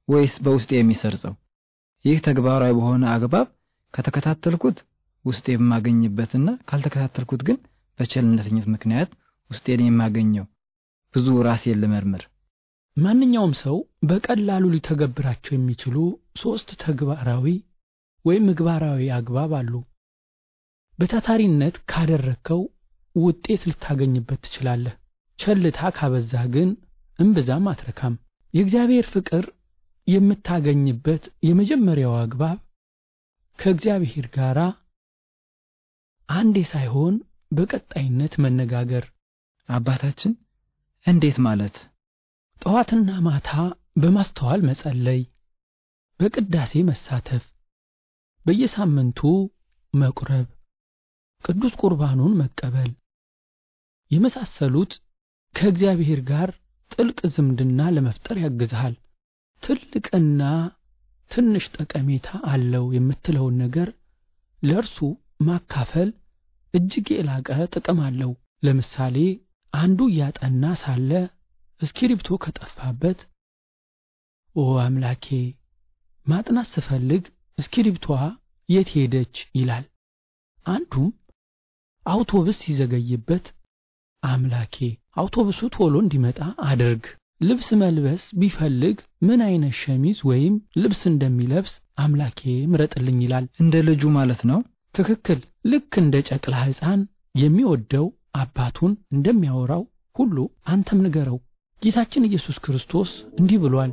ወይስ በውስጤ የሚሰርጸው? ይህ ተግባራዊ በሆነ አግባብ ከተከታተልኩት ውስጤ የማገኝበትና ካልተከታተልኩት ግን በቸልተኝነት ምክንያት ውስጤን የማገኘው ብዙ ራሴን ልመርምር። ማንኛውም ሰው በቀላሉ ሊተገብራቸው የሚችሉ ሶስት ተግባራዊ ወይም ምግባራዊ አግባብ አሉ። በታታሪነት ካደረግከው ውጤት ልታገኝበት ትችላለህ። ቸልታ ካበዛህ ግን እምብዛም አትረካም። የእግዚአብሔር ፍቅር የምታገኝበት የመጀመሪያው አግባብ ከእግዚአብሔር ጋር አንዴ ሳይሆን በቀጣይነት መነጋገር። አባታችን እንዴት ማለት? ጠዋትና ማታ በማስተዋል መጸለይ፣ በቅዳሴ መሳተፍ፣ በየሳምንቱ መቁረብ፣ ቅዱስ ቁርባኑን መቀበል የመሳሰሉት ከእግዚአብሔር ጋር ጥልቅ ዝምድና ለመፍጠር ያግዝሃል። ትልቅና ትንሽ ጠቀሜታ አለው የምትለውን ነገር ለእርሱ ማካፈል እጅግ የላቀ ጥቅም አለው። ለምሳሌ አንዱ እያጠና ሳለ እስክሪብቶ ከጠፋበት ኦ አምላኬ ማጥናት ስፈልግ እስክሪብቶዋ የት ሄደች ይላል። አንዱም አውቶቡስ ሲዘገይበት አምላኬ አውቶቡሱ ቶሎ እንዲመጣ አድርግ። ልብስ መልበስ ቢፈልግ ምን አይነት ሸሚዝ ወይም ልብስ እንደሚለብስ አምላኬ ምረጥልኝ ይላል። እንደ ልጁ ማለት ነው። ትክክል። ልክ እንደ ጨቅላ ሕፃን የሚወደው አባቱን እንደሚያወራው ሁሉ አንተም ንገረው። ጌታችን ኢየሱስ ክርስቶስ እንዲህ ብሏል፣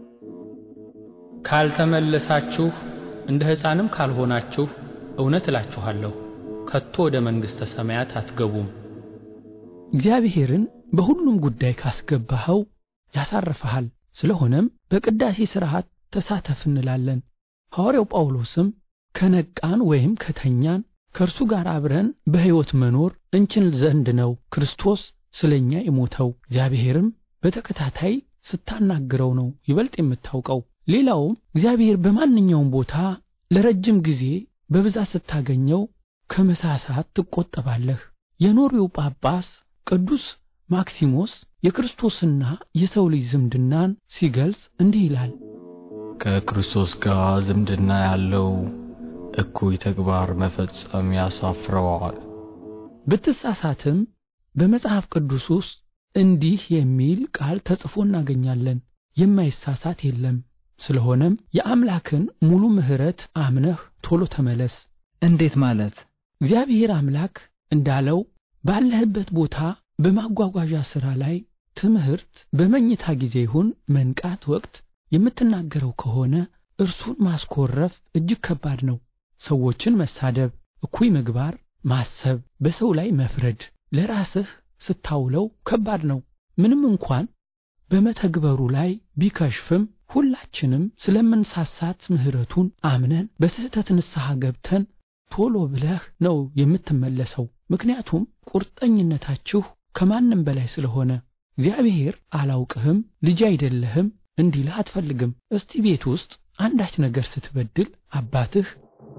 ካልተመለሳችሁ እንደ ሕፃንም ካልሆናችሁ እውነት እላችኋለሁ ከቶ ወደ መንግሥተ ሰማያት አትገቡም። እግዚአብሔርን በሁሉም ጉዳይ ካስገባኸው ያሳርፈሃል። ስለሆነም በቅዳሴ ሥርዓት ተሳተፍ እንላለን። ሐዋርያው ጳውሎስም ከነቃን ወይም ከተኛን ከእርሱ ጋር አብረን በሕይወት መኖር እንችል ዘንድ ነው ክርስቶስ ስለ እኛ የሞተው። እግዚአብሔርም በተከታታይ ስታናግረው ነው ይበልጥ የምታውቀው። ሌላውም እግዚአብሔር በማንኛውም ቦታ ለረጅም ጊዜ በብዛት ስታገኘው ከመሳሳት ትቆጠባለህ። የኖሪው ጳጳስ ቅዱስ ማክሲሞስ የክርስቶስና የሰው ልጅ ዝምድናን ሲገልጽ እንዲህ ይላል። ከክርስቶስ ጋር ዝምድና ያለው እኩይ ተግባር መፈጸም ያሳፍረዋል። ብትሳሳትም በመጽሐፍ ቅዱስ ውስጥ እንዲህ የሚል ቃል ተጽፎ እናገኛለን፣ የማይሳሳት የለም። ስለሆነም የአምላክን ሙሉ ምሕረት አምነህ ቶሎ ተመለስ። እንዴት ማለት? እግዚአብሔር አምላክ እንዳለው ባለህበት ቦታ በማጓጓዣ ሥራ ላይ ትምህርት፣ በመኝታ ጊዜ ይሁን መንቃት ወቅት የምትናገረው ከሆነ እርሱን ማስኮረፍ እጅግ ከባድ ነው። ሰዎችን መሳደብ፣ እኩይ ምግባር ማሰብ፣ በሰው ላይ መፍረድ ለራስህ ስታውለው ከባድ ነው። ምንም እንኳን በመተግበሩ ላይ ቢከሽፍም ሁላችንም ስለምንሳሳት ምሕረቱን አምነን በስህተት ንስሐ ገብተን ቶሎ ብለህ ነው የምትመለሰው። ምክንያቱም ቁርጠኝነታችሁ ከማንም በላይ ስለሆነ እግዚአብሔር አላውቅህም፣ ልጅ አይደለህም እንዲልህ አትፈልግም። እስቲ ቤት ውስጥ አንዳች ነገር ስትበድል አባትህ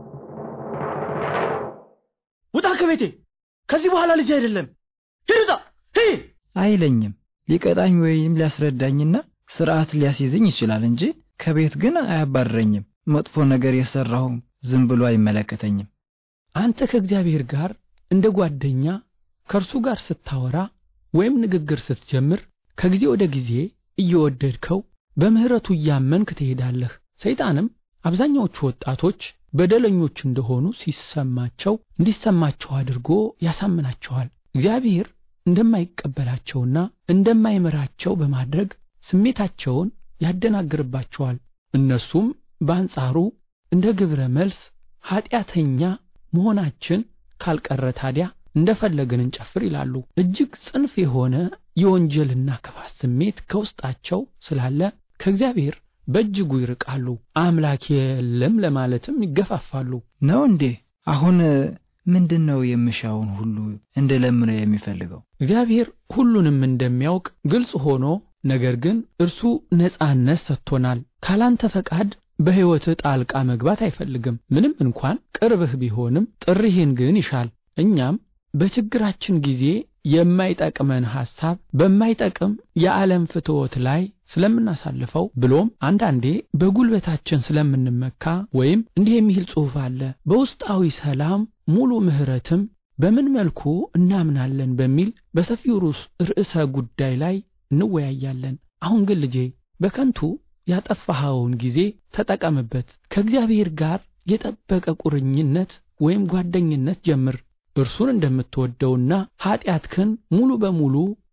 ውጣ ከቤቴ ከዚህ በኋላ ልጅ አይደለም ሂድ ውጣ ሂድ አይለኝም። ሊቀጣኝ ወይም ሊያስረዳኝና ስርዓት ሊያስይዘኝ ይችላል እንጂ ከቤት ግን አያባርረኝም። መጥፎ ነገር የሰራሁም ዝም ብሎ አይመለከተኝም። አንተ ከእግዚአብሔር ጋር እንደ ጓደኛ ከእርሱ ጋር ስታወራ ወይም ንግግር ስትጀምር ከጊዜ ወደ ጊዜ እየወደድከው በምሕረቱ እያመንክ ትሄዳለህ። ሰይጣንም አብዛኛዎቹ ወጣቶች በደለኞች እንደሆኑ ሲሰማቸው እንዲሰማቸው አድርጎ ያሳምናቸዋል። እግዚአብሔር እንደማይቀበላቸውና እንደማይምራቸው በማድረግ ስሜታቸውን ያደናግርባቸዋል። እነሱም በአንጻሩ እንደ ግብረ መልስ ኀጢአተኛ መሆናችን ካልቀረ ታዲያ እንደፈለግን እንጨፍር ይላሉ። እጅግ ጽንፍ የሆነ የወንጀልና ክፋት ስሜት ከውስጣቸው ስላለ ከእግዚአብሔር በእጅጉ ይርቃሉ። አምላክ የለም ለማለትም ይገፋፋሉ። ነው እንዴ? አሁን ምንድን ነው የምሻውን ሁሉ እንድለምነው የሚፈልገው? እግዚአብሔር ሁሉንም እንደሚያውቅ ግልጽ ሆኖ ነገር ግን እርሱ ነጻነት ሰጥቶናል። ካላንተ ፈቃድ በሕይወትህ ጣልቃ መግባት አይፈልግም። ምንም እንኳን ቅርብህ ቢሆንም ጥሪህን ግን ይሻል። እኛም በችግራችን ጊዜ የማይጠቅመን ሐሳብ በማይጠቅም የዓለም ፍትወት ላይ ስለምናሳልፈው ብሎም አንዳንዴ በጉልበታችን ስለምንመካ ወይም እንዲህ የሚል ጽሑፍ አለ በውስጣዊ ሰላም ሙሉ ምሕረትም በምን መልኩ እናምናለን በሚል በሰፊው ርዕሰ ጉዳይ ላይ እንወያያለን። አሁን ግን ልጄ በከንቱ ያጠፋኸውን ጊዜ ተጠቀምበት። ከእግዚአብሔር ጋር የጠበቀ ቁርኝነት ወይም ጓደኝነት ጀምር። እርሱን እንደምትወደውና ኀጢአትህን ሙሉ በሙሉ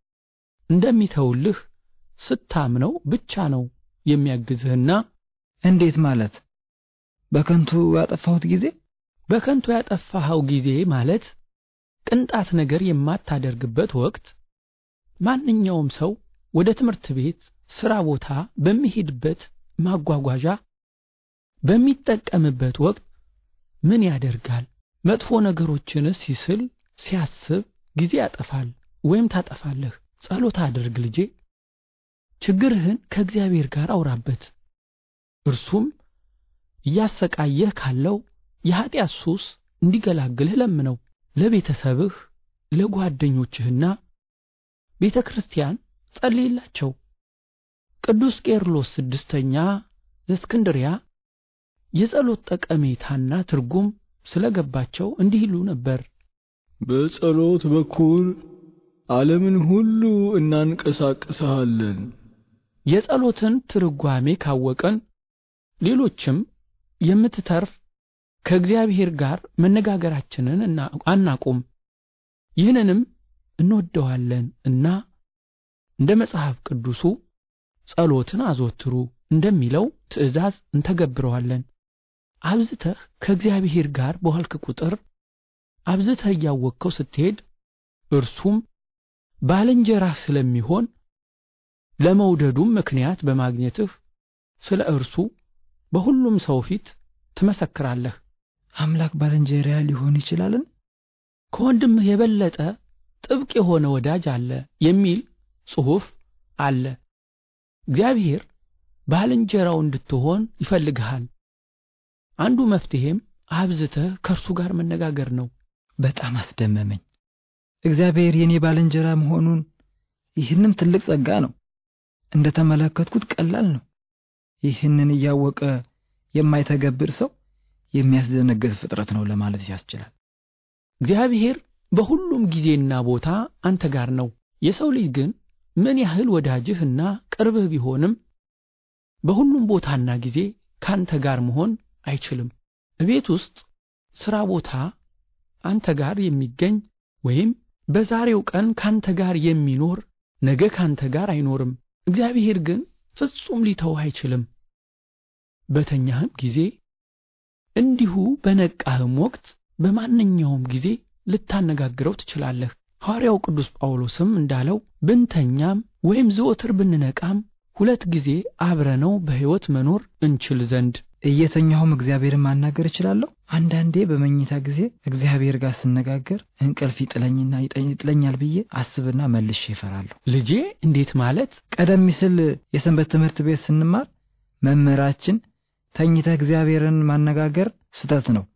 እንደሚተውልህ ስታምነው ብቻ ነው የሚያግዝህና እንዴት ማለት በከንቱ ያጠፋሁት ጊዜ በከንቱ ያጠፋኸው ጊዜ ማለት ቅንጣት ነገር የማታደርግበት ወቅት ማንኛውም ሰው ወደ ትምህርት ቤት፣ ሥራ ቦታ በሚሄድበት ማጓጓዣ በሚጠቀምበት ወቅት ምን ያደርጋል? መጥፎ ነገሮችንስ ሲስል ሲያስብ ጊዜ ያጠፋል ወይም ታጠፋለህ። ጸሎት አድርግ ልጄ። ችግርህን ከእግዚአብሔር ጋር አውራበት። እርሱም እያሰቃየህ ካለው የኀጢአት ሱስ እንዲገላግልህ ለምነው። ለቤተሰብህ፣ ለጓደኞችህና ቤተ ክርስቲያን ጸልይላቸው። ቅዱስ ቄርሎስ ስድስተኛ ዘእስክንድርያ የጸሎት ጠቀሜታና ትርጉም ስለገባቸው እንዲህ ይሉ ነበር። በጸሎት በኩል ዓለምን ሁሉ እናንቀሳቅስሃለን። የጸሎትን ትርጓሜ ካወቀን ሌሎችም የምትተርፍ ከእግዚአብሔር ጋር መነጋገራችንን አናቁም። ይህንንም እንወደዋለን እና እንደ መጽሐፍ ቅዱሱ ጸሎትን አዘወትሩ እንደሚለው ትእዛዝ እንተገብረዋለን። አብዝተህ ከእግዚአብሔር ጋር በዋልክ ቁጥር አብዝተህ እያወቅከው ስትሄድ እርሱም ባልንጀራህ ስለሚሆን ለመውደዱም ምክንያት በማግኘትህ ስለ እርሱ በሁሉም ሰው ፊት ትመሰክራለህ። አምላክ ባልንጀራ ሊሆን ይችላልን? ከወንድምህ የበለጠ ጥብቅ የሆነ ወዳጅ አለ የሚል ጽሑፍ አለ። እግዚአብሔር ባልንጀራው እንድትሆን ይፈልግሃል። አንዱ መፍትሄም አብዝተህ ከእርሱ ጋር መነጋገር ነው። በጣም አስደመመኝ። እግዚአብሔር የኔ ባልንጀራ መሆኑን ይህንም ትልቅ ጸጋ ነው። እንደ ተመለከትኩት ቀላል ነው። ይህንን እያወቀ የማይተገብር ሰው የሚያስደነግጥ ፍጥረት ነው ለማለት ያስችላል። እግዚአብሔር በሁሉም ጊዜና ቦታ አንተ ጋር ነው። የሰው ልጅ ግን ምን ያህል ወዳጅህና ቅርብህ ቢሆንም በሁሉም ቦታና ጊዜ ካንተ ጋር መሆን አይችልም። እቤት ውስጥ፣ ሥራ ቦታ አንተ ጋር የሚገኝ ወይም በዛሬው ቀን ካንተ ጋር የሚኖር ነገ ካንተ ጋር አይኖርም። እግዚአብሔር ግን ፍጹም ሊተውህ አይችልም። በተኛህም ጊዜ እንዲሁ በነቃህም ወቅት በማንኛውም ጊዜ ልታነጋግረው ትችላለህ። ሐዋርያው ቅዱስ ጳውሎስም እንዳለው ብንተኛም ወይም ዘወትር ብንነቃም ሁለት ጊዜ አብረነው በሕይወት መኖር እንችል ዘንድ እየተኛሁም እግዚአብሔርን ማናገር እችላለሁ። አንዳንዴ በመኝታ ጊዜ እግዚአብሔር ጋር ስነጋገር እንቅልፍ ይጥለኝና ይጥለኛል ብዬ አስብና መልሼ እፈራለሁ። ልጄ እንዴት ማለት? ቀደም ሲል የሰንበት ትምህርት ቤት ስንማር መምህራችን ተኝተህ እግዚአብሔርን ማነጋገር ስተት ነው፣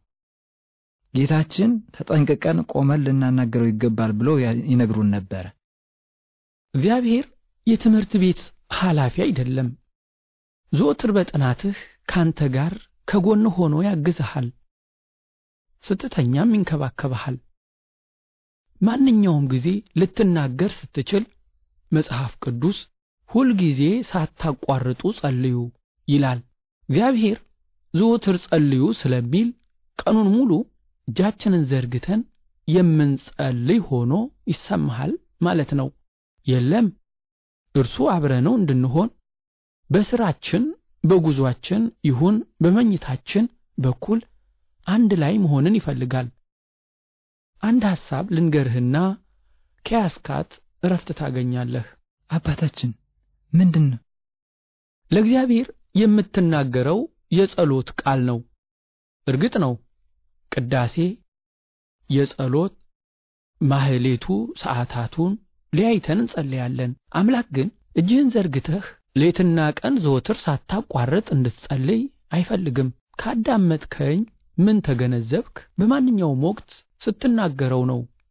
ጌታችን ተጠንቅቀን ቆመን ልናናገረው ይገባል ብለው ይነግሩን ነበረ። እግዚአብሔር የትምህርት ቤት ኃላፊ አይደለም። ዘወትር በጥናትህ ካንተ ጋር ከጎን ሆኖ ያግዝሃል፣ ስትተኛም ይንከባከብሃል። ማንኛውም ጊዜ ልትናገር ስትችል መጽሐፍ ቅዱስ ሁልጊዜ ሳታቋርጡ ጸልዩ ይላል። እግዚአብሔር ዘወትር ጸልዩ ስለሚል ቀኑን ሙሉ እጃችንን ዘርግተን የምንጸልይ ሆኖ ይሰማሃል ማለት ነው። የለም እርሱ አብረነው እንድንሆን በስራችን በጉዟችን ይሁን በመኝታችን በኩል አንድ ላይ መሆንን ይፈልጋል። አንድ ሐሳብ ልንገርህና ከያስካት እረፍት ታገኛለህ። አባታችን ምንድን ነው? ለእግዚአብሔር የምትናገረው የጸሎት ቃል ነው። እርግጥ ነው ቅዳሴ፣ የጸሎት ማህሌቱ ሰዓታቱን ለያይተን እንጸልያለን። አምላክ ግን እጅህን ዘርግተህ ሌትና ቀን ዘወትር ሳታቋርጥ እንድትጸልይ አይፈልግም። ካዳመጥከኝ ምን ተገነዘብክ? በማንኛውም ወቅት ስትናገረው ነው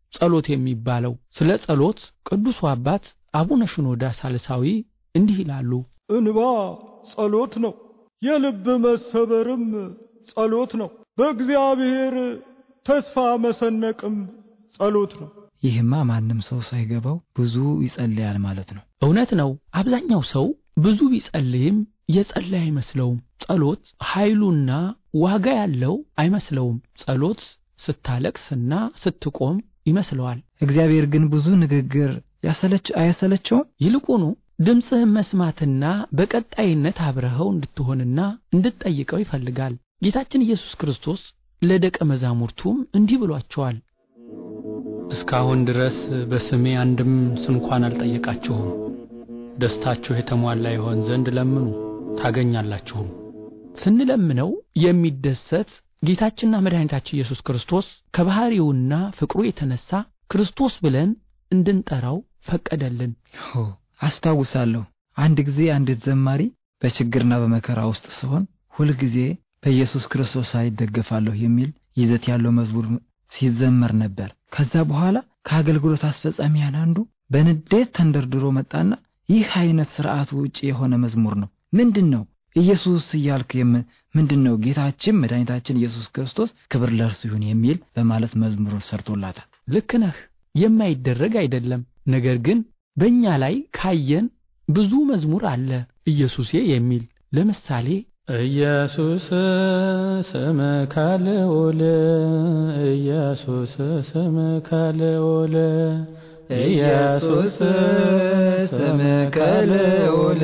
ጸሎት የሚባለው። ስለ ጸሎት ቅዱሱ አባት አቡነ ሽኖዳ ሳልሳዊ እንዲህ ይላሉ። እንባ ጸሎት ነው፣ የልብ መሰበርም ጸሎት ነው፣ በእግዚአብሔር ተስፋ መሰነቅም ጸሎት ነው። ይህማ ማንም ሰው ሳይገባው ብዙ ይጸልያል ማለት ነው። እውነት ነው። አብዛኛው ሰው ብዙ ቢጸልይም የጸለየ አይመስለውም። ጸሎት ኃይሉና ዋጋ ያለው አይመስለውም። ጸሎት ስታለቅስና ስትቆም ይመስለዋል። እግዚአብሔር ግን ብዙ ንግግር ያሰለች አያሰለቸውም? ይልቁኑ ድምፅህን መስማትና በቀጣይነት አብረኸው እንድትሆንና እንድትጠይቀው ይፈልጋል። ጌታችን ኢየሱስ ክርስቶስ ለደቀ መዛሙርቱም እንዲህ ብሏቸዋል። እስካሁን ድረስ በስሜ አንድም ስንኳን አልጠየቃችሁም። ደስታችሁ የተሟላ ይሆን ዘንድ ለምኑ ታገኛላችሁም። ስንለምነው የሚደሰት ጌታችንና መድኃኒታችን ኢየሱስ ክርስቶስ ከባህሪውና ፍቅሩ የተነሳ ክርስቶስ ብለን እንድንጠራው ፈቀደልን። ሆ አስታውሳለሁ። አንድ ጊዜ አንዲት ዘማሪ በችግርና በመከራ ውስጥ ስሆን ሁልጊዜ በኢየሱስ ክርስቶስ አይደገፋለሁ የሚል ይዘት ያለው መዝሙር ሲዘመር ነበር። ከዛ በኋላ ከአገልግሎት አስፈጻሚያን አንዱ በንዴት ተንደርድሮ መጣና ይህ አይነት ስርዓት ውጭ የሆነ መዝሙር ነው፣ ምንድን ነው ኢየሱስ እያልክ ምንድን ነው ጌታችን መድኃኒታችን ኢየሱስ ክርስቶስ ክብር ለእርሱ ይሁን የሚል በማለት መዝሙሩን ሰርቶላታል። ልክ ነህ። የማይደረግ አይደለም። ነገር ግን በእኛ ላይ ካየን ብዙ መዝሙር አለ ኢየሱሴ የሚል ለምሳሌ ኢየሱስ ስምከ ልዑል ኢየሱስ ስምከ ልዑል ኢየሱስ ስምከ ልዑል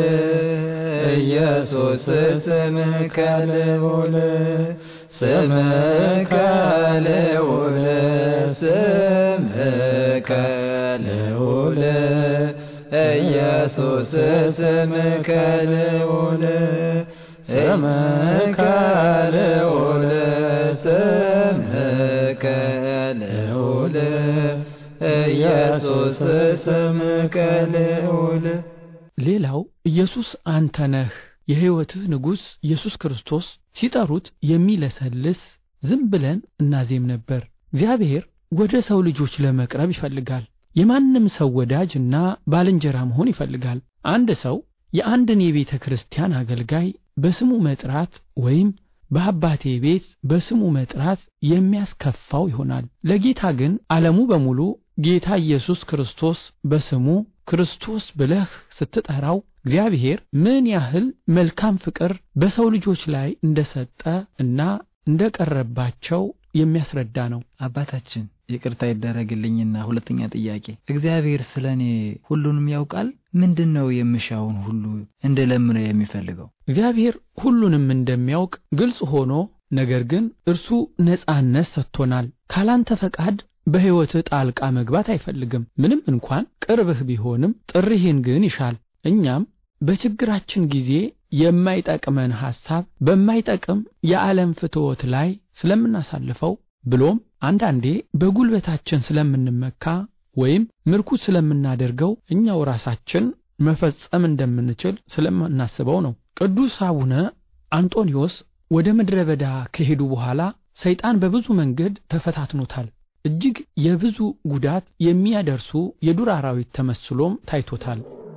ኢየሱስ ስምከ ልዑል ስምከ ልዑል ስምከ ልዑል ኢየሱስ ስምከ ልዑል ስምከ ልዑል ስምከ ልዑል ኢየሱስ ስምከ ልዑል ሌላው ኢየሱስ አንተ ነህ የሕይወትህ ንጉሥ ኢየሱስ ክርስቶስ ሲጠሩት የሚለሰልስ ዝም ብለን እናዜም ነበር። እግዚአብሔር ወደ ሰው ልጆች ለመቅረብ ይፈልጋል። የማንም ሰው ወዳጅና ባልንጀራ መሆን ይፈልጋል። አንድ ሰው የአንድን የቤተ ክርስቲያን አገልጋይ በስሙ መጥራት ወይም በአባቴ ቤት በስሙ መጥራት የሚያስከፋው ይሆናል። ለጌታ ግን ዓለሙ በሙሉ ጌታ ኢየሱስ ክርስቶስ በስሙ ክርስቶስ ብለህ ስትጠራው እግዚአብሔር ምን ያህል መልካም ፍቅር በሰው ልጆች ላይ እንደሰጠ እና እንደቀረባቸው የሚያስረዳ ነው። አባታችን ይቅርታ ይደረግልኝና ሁለተኛ ጥያቄ፣ እግዚአብሔር ስለ እኔ ሁሉንም ያውቃል? ምንድን ነው የምሻውን ሁሉ እንድለምነው የሚፈልገው? እግዚአብሔር ሁሉንም እንደሚያውቅ ግልጽ ሆኖ ነገር ግን እርሱ ነጻነት ሰጥቶናል። ካላንተ ፈቃድ በሕይወትህ ጣልቃ መግባት አይፈልግም። ምንም እንኳን ቅርብህ ቢሆንም ጥሪህን ግን ይሻል። እኛም በችግራችን ጊዜ የማይጠቅመን ሐሳብ በማይጠቅም የዓለም ፍትወት ላይ ስለምናሳልፈው ብሎም አንዳንዴ በጉልበታችን ስለምንመካ ወይም ምርኩዝ ስለምናደርገው እኛው ራሳችን መፈጸም እንደምንችል ስለምናስበው ነው። ቅዱስ አቡነ አንጦኒዮስ ወደ ምድረ በዳ ከሄዱ በኋላ ሰይጣን በብዙ መንገድ ተፈታትኖታል። እጅግ የብዙ ጉዳት የሚያደርሱ የዱር አራዊት ተመስሎም ታይቶታል።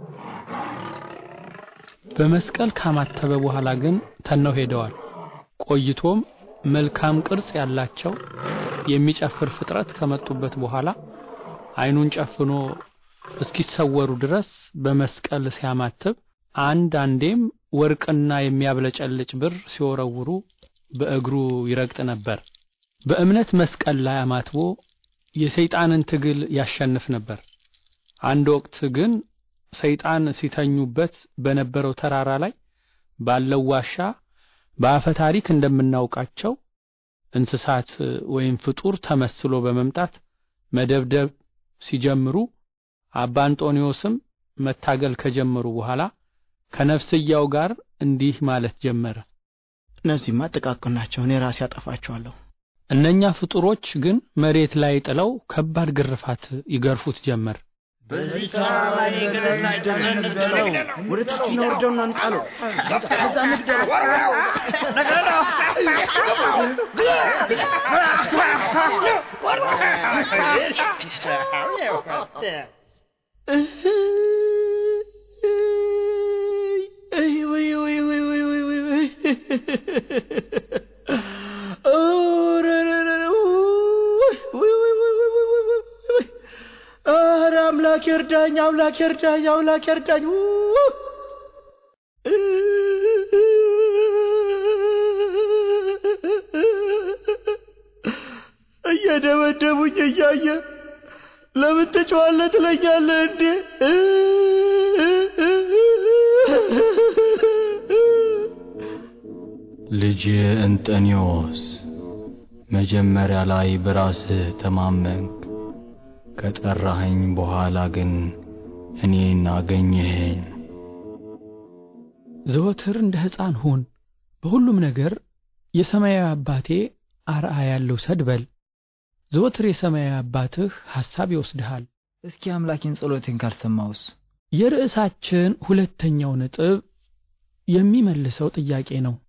በመስቀል ካማተበ በኋላ ግን ተነው ሄደዋል። ቆይቶም መልካም ቅርጽ ያላቸው የሚጨፍር ፍጥረት ከመጡበት በኋላ ዓይኑን ጨፍኖ እስኪሰወሩ ድረስ በመስቀል ሲያማትብ አንድ አንዴም ወርቅና የሚያብለጨልጭ ብር ሲወረውሩ በእግሩ ይረግጥ ነበር። በእምነት መስቀል ላይ አማትቦ የሰይጣንን ትግል ያሸንፍ ነበር። አንድ ወቅት ግን ሰይጣን ሲተኙበት በነበረው ተራራ ላይ ባለው ዋሻ በአፈ ታሪክ እንደምናውቃቸው እንስሳት ወይም ፍጡር ተመስሎ በመምጣት መደብደብ ሲጀምሩ አባ አንጦኒዮስም መታገል ከጀመሩ በኋላ ከነፍስያው ጋር እንዲህ ማለት ጀመረ። እነዚህማ ጥቃቅን ናቸው፣ እኔ ራሴ ያጠፋቸዋለሁ። እነኛ ፍጡሮች ግን መሬት ላይ ጥለው ከባድ ግርፋት ይገርፉት ጀመር። በዚህ ተራራ ላይ ገደል ላይ ጥለን እንግደለው። ወደ ታች እናወርደውና እንጣለው። ከዛ እንግደለው። እይ ወይ ወይ ወይ ወይ ወይ ወይ ወይ ኧረ ኧረ ኧረ ውይ ውይ ውይ ውይ ውይ ውይ ውይ ውይ ውይ ኧረ አምላክ ይርዳኝ፣ አምላክ ይርዳኝ፣ አምላክ ይርዳኝ። ውይ እየደበደቡኝ እያየ ለምን ትጮኻለህ ትለኛለህ እንዴ? ልጅ እንጠኒዎስ መጀመሪያ ላይ በራስህ ተማመንክ፣ ከጠራኸኝ በኋላ ግን እኔን አገኘኸኝ። ዘወትር እንደ ሕፃን ሁን፣ በሁሉም ነገር የሰማያዊ አባቴ አርአያ ልውሰድ በል። ዘወትር የሰማያዊ አባትህ ሐሳብ ይወስድሃል። እስኪ አምላኬን ጸሎቴን ካልሰማውስ? የርዕሳችን ሁለተኛው ነጥብ የሚመልሰው ጥያቄ ነው።